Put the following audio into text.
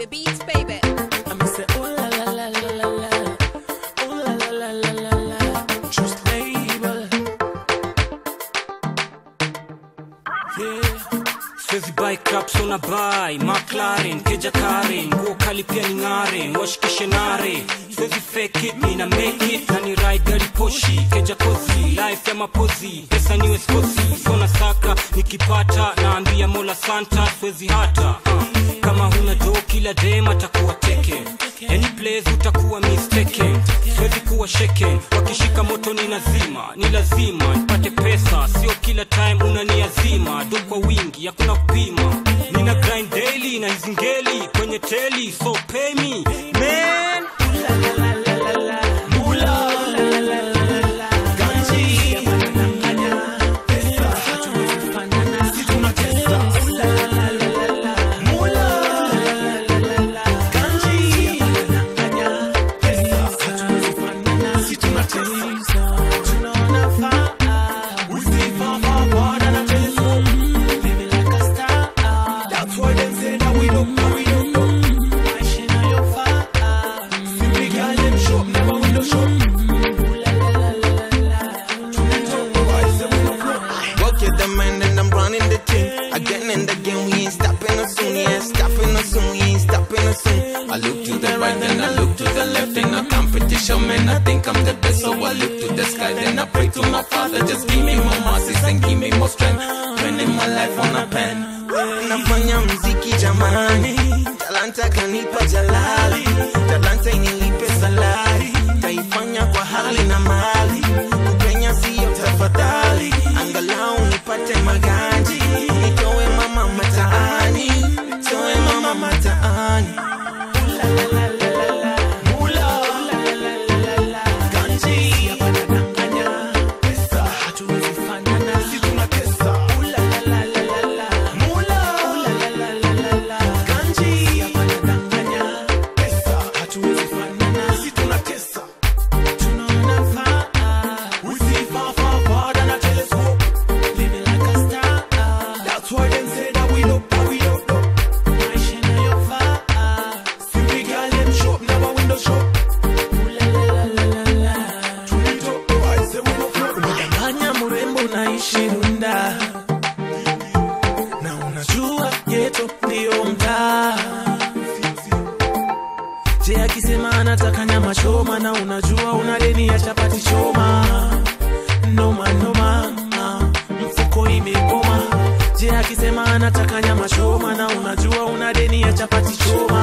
the beats, baby. I'ma say, ooh la la la la la la. Ooh la la la la la la. Just label. Yeah. Siwezi buy caps una buy McLaren, keja Karen, nguo kali pia ni ng'are, washikishe nare. Siwezi fake it, nina make it, na ni ride gari poshi, keja kozi, life ya mapozi, pesa niwe skosi, sona saka, nikipata naambia Mola Santa, siwezi hata uh. Kama huna do kila dem atakuwa taken Any place utakuwa mistaken Siwezi kuwa shaken Wakishika moto ni lazima Ni lazima nipate pesa Sio kila time unaniazima Do kwa wingi hakuna kupima Nina grind daily na hizi ngeli Kwenye teli so pay me Man Work it the man and I'm running the team. Again and again, we ain't stopping us soon. Yeah, stopping us soon. We ain't stopping us soon. I look to the right, then I look to the left. In a competition, man, I think I'm the best. So I look to the sky, then I pray to my father. Just give me more mercy and give me more strength. Spending my life on a pen. Nafanya mziki jamani, talanta kanipa jalali, talanta inilipe salari, taifanya kwa hali na mali, kupenya siyo tafadhali, angalau nipate maganji, nitoe mama mataani, nitoe mama mataani. Umedanganya mrembo naishi Runda na unajua geto ndio mtaa. Je, akisema anataka nyama choma na unajua una deni ya chapati choma, noma noma, mfuko imegoma. Je, akisema anataka nyama choma na unajua una deni ya chapati choma